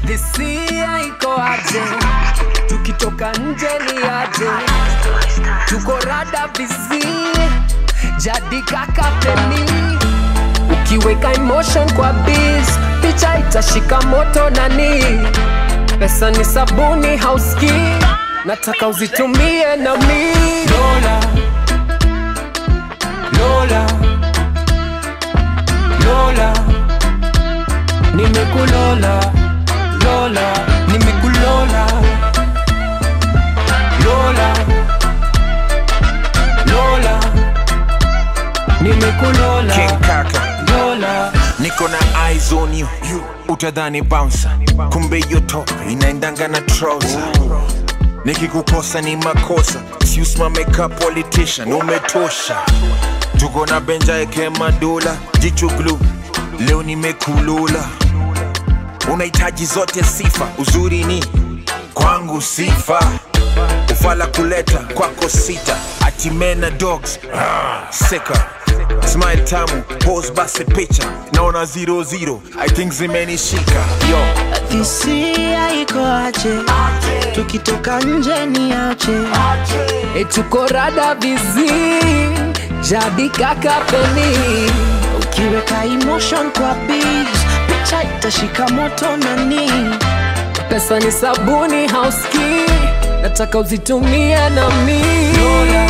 Hisia iko aje? Tukitoka nje ni aje? Tuko rada bizi, jadi kaka peni. Ukiweka emotion kwa biz, picha itashika moto nani? Pesa ni sabuni hauski, nataka uzitumie na mi. Lola, Lola, Lola, nimekulola, Lola, nimekulola, Lola, Lola, nimekulola, King Kaka Lola. niko na eyes on you utadhani bouncer kumbe hiyo top inaendanga na trouser nikikukosa ni makosa si usimame ka politician umetosha tuko na benja eke madula jicho glue leo nimekulula unahitaji zote sifa uzuri ni kwangu sifa ufala kuleta kwako sita atimena dogs ah, seka smile tamu pose basi picha naona zero zero i think zimenishika yo hisia iko aje tukitoka nje ni aje E tuko rada bizi, jadi kaka peni. ukiweka emotion kwa beats picha itashika moto nani Pesa ni sabuni hauski, nataka uzitumie na mi. Lola,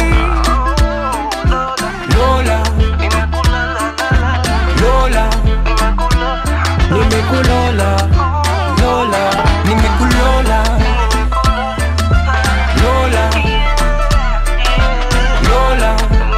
Lola, Lola, nimekulola, Lola, nimekulola, Lola, Lola,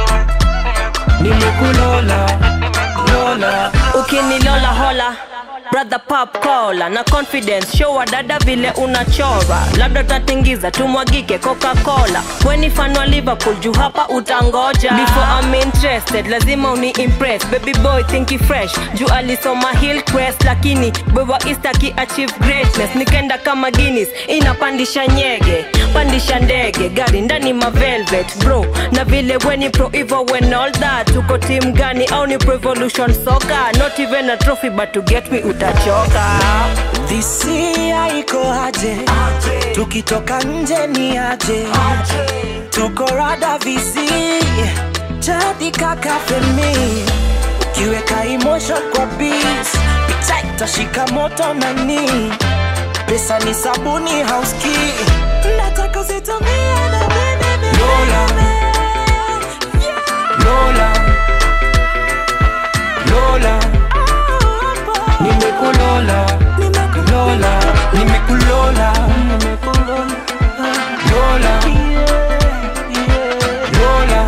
nimekulola, Lola. ukinilola hola brother pop cola na confidence show wa dada vile unachora labda utatingiza tumwagike coca cola weni fan wa liverpool juu hapa utangoja before I'm interested lazima uni impress baby boy thinki fresh juu alisoma hillcrest lakini boy wa east aki achieve greatness nikenda kama guinness inapandisha nyege pandisha ndege gari ndani ma velvet bro na vile weni pro hivo when all that tuko team gani au ni pro evolution soccer not even a trophy but to get me utachoka hisia iko aje tukitoka nje ni aje tuko rada visi jadi kaka femi ukiweka emotion kwa beats picha itashika moto nani pesa ni sabuni hauski nataka usitumie na mimi Lola. Lola, Lola, nimekulola, Lola, nimekulola, Lola, Lola,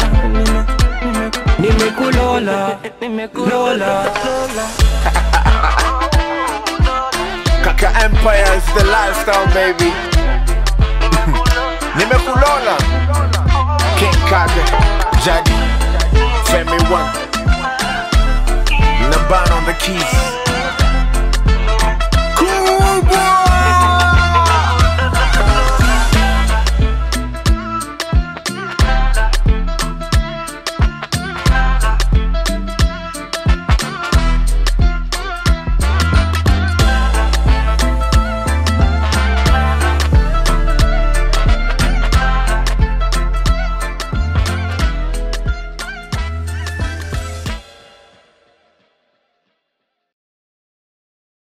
nimekulola, Lola. kaka empire is the lifestyle baby nimekulola king kaka jadi femi one naban on the keys